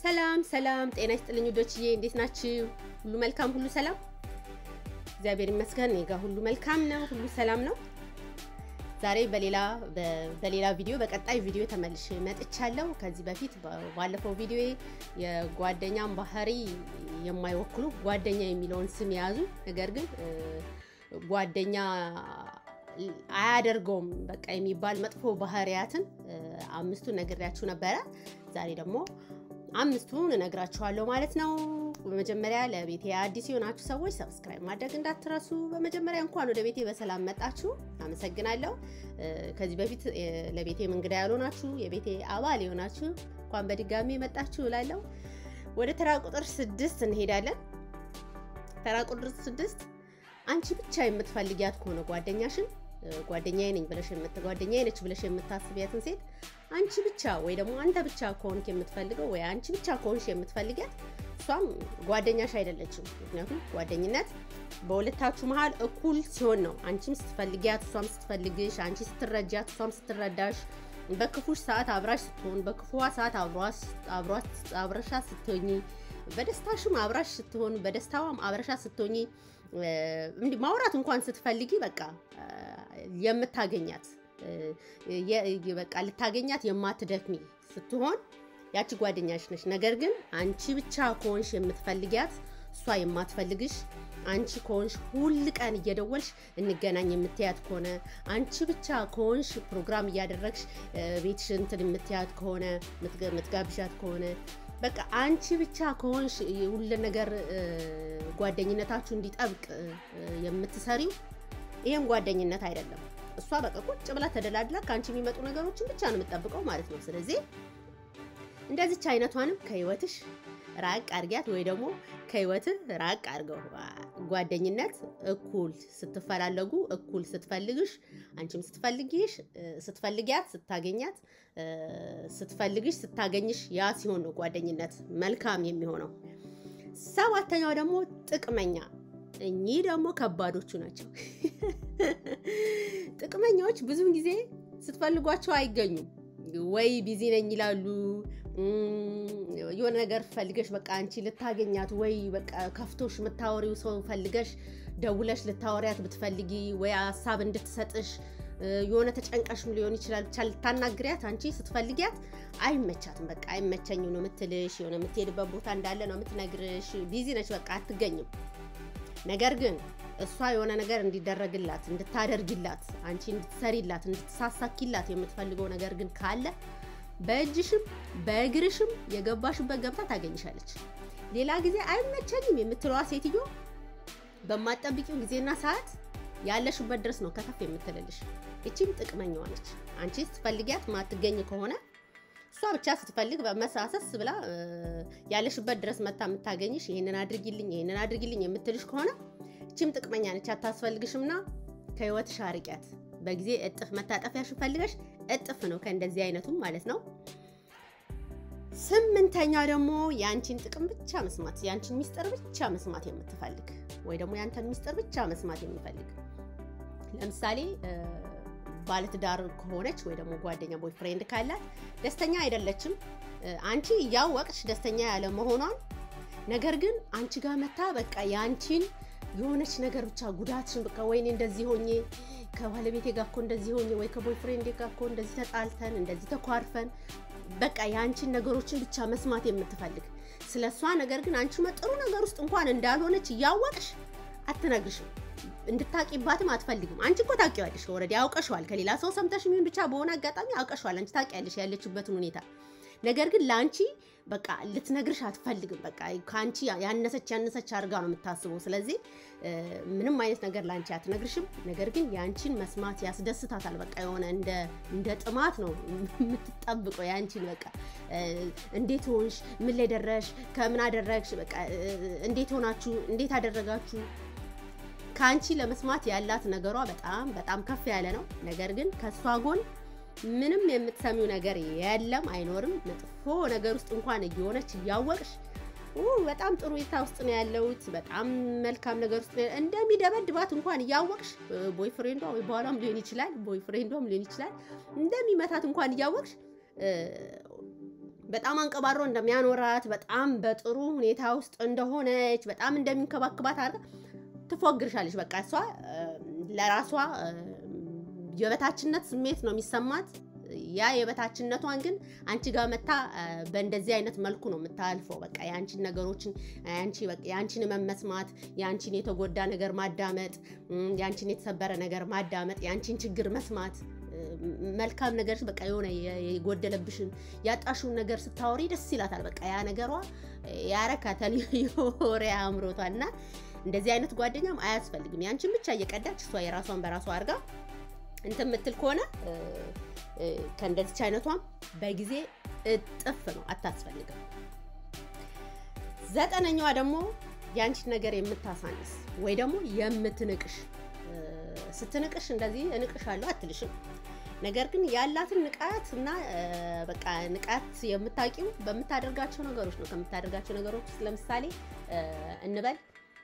ሰላም ሰላም፣ ጤና ይስጥልኝ ውዶችዬ፣ እንዴት ናችሁ? ሁሉ መልካም፣ ሁሉ ሰላም? እግዚአብሔር ይመስገን፣ እኔ ጋ ሁሉ መልካም ነው፣ ሁሉ ሰላም ነው። ዛሬ በሌላ በሌላ ቪዲዮ በቀጣይ ቪዲዮ ተመልሼ መጥቻለሁ። ከዚህ በፊት ባለፈው ቪዲዮ የጓደኛን ባህሪ የማይወክሉ ጓደኛ የሚለውን ስም የያዙ ነገር ግን ጓደኛ አያደርገውም በቃ የሚባል መጥፎ ባህሪያትን አምስቱን ነግሬያችሁ ነበረ። ዛሬ ደግሞ አምስቱን እነግራችኋለሁ ማለት ነው። በመጀመሪያ ለቤቴ አዲስ የሆናችሁ ሰዎች ሰብስክራይብ ማድረግ እንዳትረሱ። በመጀመሪያ እንኳን ወደ ቤቴ በሰላም መጣችሁ፣ አመሰግናለሁ። ከዚህ በፊት ለቤቴ እንግዳ ያልሆናችሁ የቤቴ አባል የሆናችሁ እንኳን በድጋሚ መጣችሁ እላለሁ። ወደ ተራ ቁጥር ስድስት እንሄዳለን። ተራ ቁጥር ስድስት አንቺ ብቻ የምትፈልጊያት ከሆነ ጓደኛሽን ጓደኛዬ ነኝ ብለሽ ጓደኛዬ ነች ብለሽ የምታስቢያትን ሴት አንቺ ብቻ ወይ ደግሞ አንተ ብቻ ከሆንክ የምትፈልገው ወይ አንቺ ብቻ ከሆንሽ የምትፈልጊያት እሷም ጓደኛሽ አይደለችም። ምክንያቱም ጓደኝነት በሁለታችሁ መሀል እኩል ሲሆን ነው። አንቺም ስትፈልጊያት እሷም ስትፈልግሽ፣ አንቺ ስትረጃት እሷም ስትረዳሽ፣ በክፉሽ ሰዓት አብራሽ ስትሆን፣ በክፉዋ ሰዓት አብረሻ ስትሆኚ፣ በደስታሽም አብራሽ ስትሆን፣ በደስታዋም አብረሻ ስትሆኚ እንዲህ ማውራት እንኳን ስትፈልጊ በቃ የምታገኛት በቃ ልታገኛት የማትደክሚ ስትሆን ያቺ ጓደኛሽ ነች። ነገር ግን አንቺ ብቻ ከሆንሽ የምትፈልጊያት እሷ የማትፈልግሽ አንቺ ከሆንሽ ሁል ቀን እየደወልሽ እንገናኝ የምትያት ከሆነ አንቺ ብቻ ከሆንሽ ፕሮግራም እያደረግሽ ቤትሽ እንትን የምትያት ከሆነ የምትጋብዣት ከሆነ በቃ አንቺ ብቻ ከሆንሽ ሁሉ ነገር ጓደኝነታችሁ እንዲጠብቅ የምትሰሪው ይህም ጓደኝነት አይደለም። እሷ በቃ ቁጭ ብላ ተደላድላ ከአንቺ የሚመጡ ነገሮችን ብቻ ነው የምትጠብቀው ማለት ነው። ስለዚህ እንደዚች አይነቷንም ከህይወትሽ ራቅ አድርጊያት፣ ወይ ደግሞ ከህይወትህ ራቅ አድርገው። ጓደኝነት እኩል ስትፈላለጉ፣ እኩል ስትፈልግሽ፣ አንቺም ስትፈልጊሽ ስትፈልጊያት፣ ስታገኛት፣ ስትፈልግሽ፣ ስታገኝሽ፣ ያ ሲሆን ነው ጓደኝነት መልካም የሚሆነው። ሰባተኛው ደግሞ ጥቅመኛ። እኚህ ደግሞ ከባዶቹ ናቸው። ጥቅመኛዎች ብዙውን ጊዜ ስትፈልጓቸው አይገኙም። ወይ ቢዚ ነኝ ይላሉ። የሆነ ነገር ፈልገሽ በቃ አንቺ ልታገኛት ወይ በቃ ከፍቶሽ የምታወሪው ሰው ፈልገሽ ደውለሽ ልታወሪያት ብትፈልጊ ወይ ሀሳብ እንድትሰጥሽ የሆነ ተጨንቀሽም ሊሆን ይችላል። ብቻ ልታናግሪያት አንቺ ስትፈልጊያት አይመቻትም። በቃ አይመቸኝም ነው የምትልሽ። የሆነ የምትሄድበት ቦታ እንዳለ ነው የምትነግርሽ። ቢዚ ነች፣ በቃ አትገኝም። ነገር ግን እሷ የሆነ ነገር እንዲደረግላት እንድታደርጊላት፣ አንቺ እንድትሰሪላት፣ እንድትሳሳኪላት የምትፈልገው ነገር ግን ካለ በእጅሽም በእግርሽም የገባሽበት ገብታ ታገኝሻለች። ሌላ ጊዜ አይመቸኝም የምትለዋ ሴትዮ በማጠብቂው ጊዜና ሰዓት ያለሽበት ድረስ ነው ከተፍ የምትልልሽ። እቺም ጥቅመኛዋ ነች። አንቺ ስትፈልጊያት ማትገኝ ከሆነ እሷ ብቻ ስትፈልግ በመሳሰስ ብላ ያለሽበት ድረስ መታ የምታገኝሽ ይህንን አድርጊልኝ ይህንን አድርጊልኝ የምትልሽ ከሆነ እቺም ጥቅመኛ ነች። አታስፈልግሽምና ከህይወትሽ አርቂያት። በጊዜ እጥፍ መታጠፊያሽን ፈልገሽ እጥፍ ነው ከእንደዚህ አይነቱም ማለት ነው። ስምንተኛ ደግሞ የአንቺን ጥቅም ብቻ መስማት የአንቺን ሚስጥር ብቻ መስማት የምትፈልግ ወይ ደግሞ የአንተን ሚስጥር ብቻ መስማት የሚፈልግ ለምሳሌ ባለትዳር ከሆነች ወይ ደግሞ ጓደኛ ቦይ ፍሬንድ ካላት ደስተኛ አይደለችም። አንቺ እያወቅሽ ደስተኛ ያለ መሆኗን ነገር ግን አንቺ ጋር መታ በቃ የአንቺን የሆነች ነገር ብቻ ጉዳትሽን በቃ ወይኔ እንደዚህ ሆኜ ከባለቤቴ ጋር እኮ እንደዚህ ሆኜ ወይ ከቦይ ፍሬንድ ጋር እኮ እንደዚህ ተጣልተን እንደዚህ ተኳርፈን በቃ የአንቺን ነገሮችን ብቻ መስማት የምትፈልግ ስለ እሷ ነገር ግን አንቺ መጥሩ ነገር ውስጥ እንኳን እንዳልሆነች እያወቅሽ አትነግርሽም። እንድታቂባትም አትፈልግም። አንቺ እኮ ታውቂዋለሽ፣ ኦልሬዲ አውቀሽዋል። ከሌላ ሰው ሰምተሽ የሚሆን ብቻ በሆነ አጋጣሚ አውቀሽዋል። አንቺ ታውቂያለሽ ያለችበትን ሁኔታ። ነገር ግን ለአንቺ በቃ ልትነግርሽ አትፈልግም። በቃ ከአንቺ ያነሰች ያነሰች አድርጋ ነው የምታስበው። ስለዚህ ምንም አይነት ነገር ለአንቺ አትነግርሽም። ነገር ግን የአንቺን መስማት ያስደስታታል። በቃ የሆነ እንደ ጥማት ነው የምትጠብቀው የአንቺን በቃ እንዴት ሆንሽ፣ ምን ላይ ደረሽ፣ ከምን አደረግሽ፣ በቃ እንዴት ሆናችሁ፣ እንዴት አደረጋችሁ ከአንቺ ለመስማት ያላት ነገሯ በጣም በጣም ከፍ ያለ ነው። ነገር ግን ከእሷ ጎን ምንም የምትሰሚው ነገር የለም፣ አይኖርም። መጥፎ ነገር ውስጥ እንኳን እየሆነች እያወቅሽ በጣም ጥሩ ሁኔታ ውስጥ ነው ያለሁት፣ በጣም መልካም ነገር ውስጥ ነው እንደሚደበድባት እንኳን እያወቅሽ ቦይ ፍሬንዷ ወይ በኋላም ሊሆን ይችላል ቦይ ፍሬንዷም ሊሆን ይችላል እንደሚመታት እንኳን እያወቅሽ በጣም አንቀባሮ እንደሚያኖራት በጣም በጥሩ ሁኔታ ውስጥ እንደሆነች በጣም እንደሚንከባክባት አድርጋ ትፎግርሻለች። በቃ እሷ ለራሷ የበታችነት ስሜት ነው የሚሰማት። ያ የበታችነቷን ግን አንቺ ጋር መታ በእንደዚህ አይነት መልኩ ነው የምታልፈው። በቃ የአንቺን ነገሮችን የአንቺን መመስማት፣ የአንቺን የተጎዳ ነገር ማዳመጥ፣ የአንቺን የተሰበረ ነገር ማዳመጥ፣ የአንቺን ችግር መስማት መልካም ነገር በቃ የሆነ የጎደለብሽን ያጣሽውን ነገር ስታወሪ ደስ ይላታል። በቃ ያ ነገሯ ያረካታል፣ የወሬ አእምሮቷል። እና እንደዚህ አይነት ጓደኛም አያስፈልግም። ያንቺን ብቻ እየቀዳች እሷ የራሷን በራሷ አድርጋ እንትን የምትል ከሆነ ከእንደዚች አይነቷም በጊዜ እጥፍ ነው፣ አታስፈልግም። ዘጠነኛዋ ደግሞ የአንቺን ነገር የምታሳንስ ወይ ደግሞ የምትንቅሽ ስትንቅሽ እንደዚህ እንቅሻለሁ አትልሽም። ነገር ግን ያላትን ንቃት እና በቃ ንቃት የምታውቂው በምታደርጋቸው ነገሮች ነው። ከምታደርጋቸው ነገሮች ውስጥ ለምሳሌ እንበል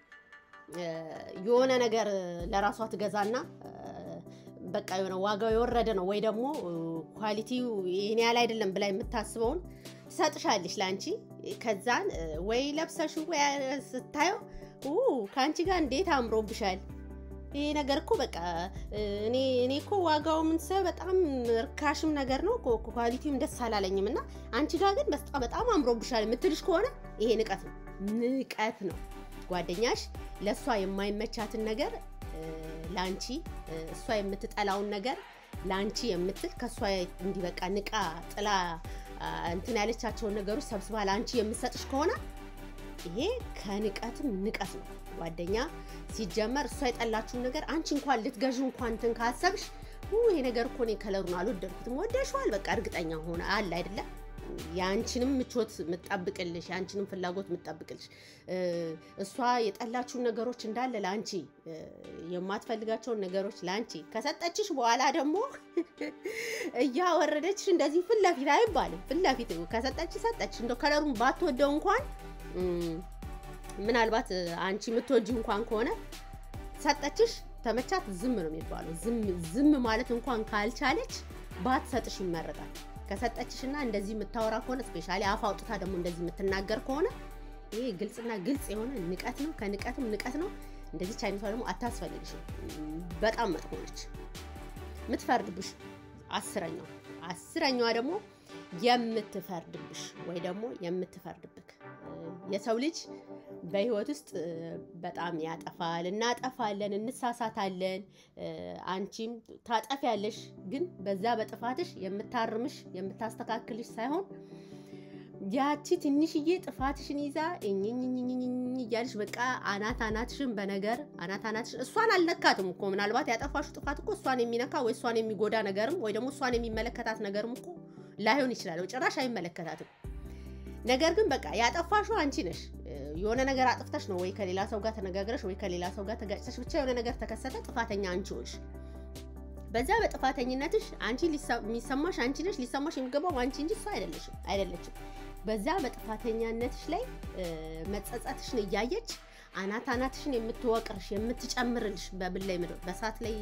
የሆነ ነገር ለራሷ ትገዛና በቃ የሆነ ዋጋው የወረደ ነው ወይ ደግሞ ኳሊቲው ይህን ያህል አይደለም ብላ የምታስበውን ትሰጥሻለች ለአንቺ። ከዛን ወይ ለብሰሽ ወይ ስታየው ከአንቺ ጋር እንዴት አምሮብሻል ይሄ ነገር እኮ በቃ እኔ እኔ እኮ ዋጋው ምን ሰ በጣም ርካሽም ነገር ነው ኳሊቲውም ደስ አላለኝም እና አንቺ ጋር ግን በጣም በጣም አምሮብሻል የምትልሽ ከሆነ ይሄ ንቀት ነው፣ ንቀት ነው። ጓደኛሽ ለእሷ የማይመቻትን ነገር ለአንቺ እሷ የምትጠላውን ነገር ለአንቺ የምትል ከእሷ እንዲህ በቃ ንቃ ጥላ እንትን ያለቻቸውን ነገሮች ሰብስባ ለአንቺ የምትሰጥሽ ከሆነ ይሄ ከንቀትም ንቀት ነው። ጓደኛ ሲጀመር እሷ የጠላችሁን ነገር አንቺ እንኳን ልትገዥ እንኳን እንትን ካሰብሽ ይሄ ነገር እኮ እኔ ከለሩን አልወደድኩትም፣ ወደሽዋል፣ በቃ እርግጠኛ ሆነ አለ አይደለም የአንቺንም ምቾት የምጠብቅልሽ የአንቺንም ፍላጎት የምጠብቅልሽ እሷ የጠላችሁን ነገሮች እንዳለ ለአንቺ የማትፈልጋቸውን ነገሮች ለአንቺ ከሰጠችሽ በኋላ ደግሞ እያወረደችሽ እንደዚህ ፊት ለፊት አይባልም። ፊት ለፊት ከሰጠች ሰጠች። እንደው ከለሩን ባትወደው እንኳን ምናልባት አንቺ የምትወጂ እንኳን ከሆነ ሰጠችሽ፣ ተመቻት፣ ዝም ነው የሚባለው። ዝም ማለት እንኳን ካልቻለች ባትሰጥሽ ይመረጣል። ከሰጠችሽና እንደዚህ የምታወራ ከሆነ ስፔሻሊ አፍ አውጥታ ደግሞ እንደዚህ የምትናገር ከሆነ ይሄ ግልጽና ግልጽ የሆነ ንቀት ነው። ከንቀትም ንቀት ነው። እንደዚች አይነቷ ደግሞ አታስፈልግሽም። በጣም መጥፎ ነች። የምትፈርድብሽ አስረኛው አስረኛዋ ደግሞ የምትፈርድብሽ ወይ ደግሞ የምትፈርድብክ የሰው ልጅ በህይወት ውስጥ በጣም ያጠፋል፣ እናጠፋለን፣ እንሳሳታለን። አንቺም ታጠፊያለሽ። ግን በዛ በጥፋትሽ የምታርምሽ የምታስተካክልሽ ሳይሆን ያቺ ትንሽዬ ጥፋትሽን ይዛ እኝኝኝኝኝ እያልሽ በቃ አናት አናትሽን በነገር አናት አናትሽን እሷን አልነካትም እኮ ምናልባት ያጠፋሹ ጥፋት እኮ እሷን የሚነካ ወይ እሷን የሚጎዳ ነገርም ወይ ደግሞ እሷን የሚመለከታት ነገርም እኮ ላይሆን ይችላል። ጭራሽ አይመለከታትም። ነገር ግን በቃ ያጠፋሹ አንቺ ነሽ። የሆነ ነገር አጥፍተሽ ነው ወይ ከሌላ ሰው ጋር ተነጋግረሽ ወይ ከሌላ ሰው ጋር ተጋጭተሽ ብቻ የሆነ ነገር ተከሰተ፣ ጥፋተኛ አንቺ ሆንሽ። በዛ በጥፋተኝነትሽ አንቺ የሚሰማሽ አንቺ ነሽ። ሊሰማሽ የሚገባው አንቺ እንጂ እሷ አይደለሽም አይደለችም። በዛ በጥፋተኛነትሽ ላይ መጸጸትሽን እያየች አናት አናትሽን የምትወቅርሽ የምትጨምርልሽ በምን ላይ ምድር በሳት ላይ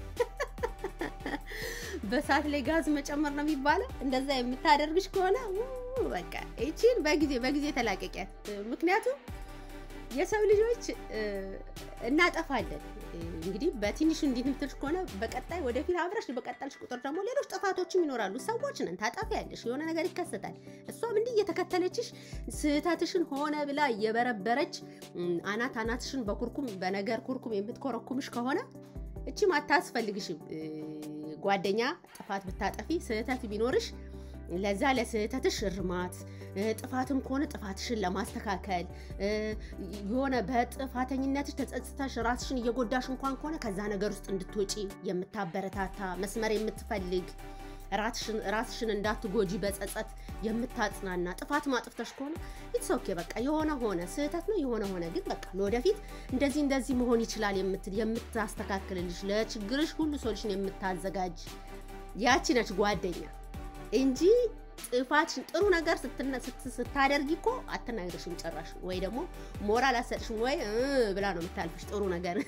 በሳት ላይ ጋዝ መጨመር ነው የሚባለው። እንደዛ የምታደርግሽ ከሆነ በቃ ይቺን በጊዜ በጊዜ ተላቀቂያት። ምክንያቱም የሰው ልጆች እናጠፋለን። እንግዲህ በትንሹ እንዲህ ምትልሽ ከሆነ በቀጣይ ወደፊት አብረሽ በቀጠልሽ ቁጥር ደግሞ ሌሎች ጥፋቶችም ይኖራሉ። ሰዎች ነን፣ ታጠፊያለሽ፣ የሆነ ነገር ይከሰታል። እሷም እንዲህ እየተከተለችሽ ስህተትሽን ሆነ ብላ እየበረበረች አናት አናትሽን በኩርኩም በነገር ኩርኩም የምትኮረኩምሽ ከሆነ እቺም አታስፈልግሽም። ጓደኛ ጥፋት ብታጠፊ ስህተት ቢኖርሽ ለዛ ለስህተትሽ እርማት ጥፋትም ከሆነ ጥፋትሽን ለማስተካከል የሆነ በጥፋተኝነትሽ ተጸጽተሽ ራስሽን እየጎዳሽ እንኳን ከሆነ ከዛ ነገር ውስጥ እንድትወጪ የምታበረታታ መስመር የምትፈልግ ራስሽን እንዳትጎጂ በጸጸት የምታጽናና ጥፋት ማጥፍተሽ ከሆነ ኢትስ ኦኬ በቃ የሆነ ሆነ ስህተት ነው የሆነ ሆነ ግን በቃ ለወደፊት እንደዚህ እንደዚህ መሆን ይችላል የምትል የምታስተካክልልሽ ለችግርሽ ሁሉ ሶሉሽን የምታዘጋጅ ያቺ ነች ጓደኛ እንጂ ጥፋትሽን ጥሩ ነገር ስታደርጊ እኮ አትናገርሽም ጭራሽ ወይ ደግሞ ሞራል አትሰጥሽም ወይ ብላ ነው የምታልፍሽ ጥሩ ነገር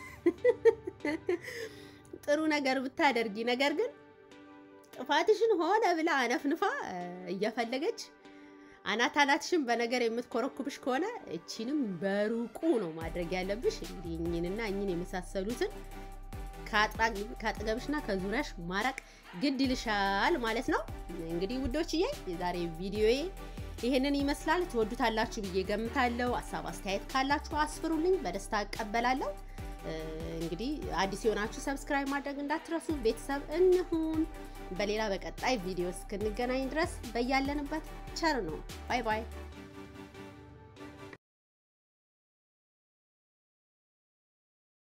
ጥሩ ነገር ብታደርጊ ነገር ግን ጥፋትሽን ሆነ ብላ አነፍንፋ እየፈለገች አናት አናትሽን በነገር የምትኮረኩብሽ ከሆነ እቺንም በሩቁ ነው ማድረግ ያለብሽ። እንግዲህ እኝንና እኝን የመሳሰሉትን ከአጠገብሽና ከዙሪያሽ ማራቅ ግድ ይልሻል ማለት ነው። እንግዲህ ውዶችዬ የዛሬ ቪዲዮዬ ይህንን ይመስላል። ትወዱታላችሁ ብዬ ገምታለሁ። ሀሳብ አስተያየት ካላችሁ አስፍሩልኝ፣ በደስታ እቀበላለሁ። እንግዲህ አዲስ የሆናችሁ ሰብስክራይብ ማድረግ እንዳትረሱ። ቤተሰብ እንሁን። በሌላ በቀጣይ ቪዲዮ እስክንገናኝ ድረስ በያለንበት ቸር ነው። ባይ ባይ።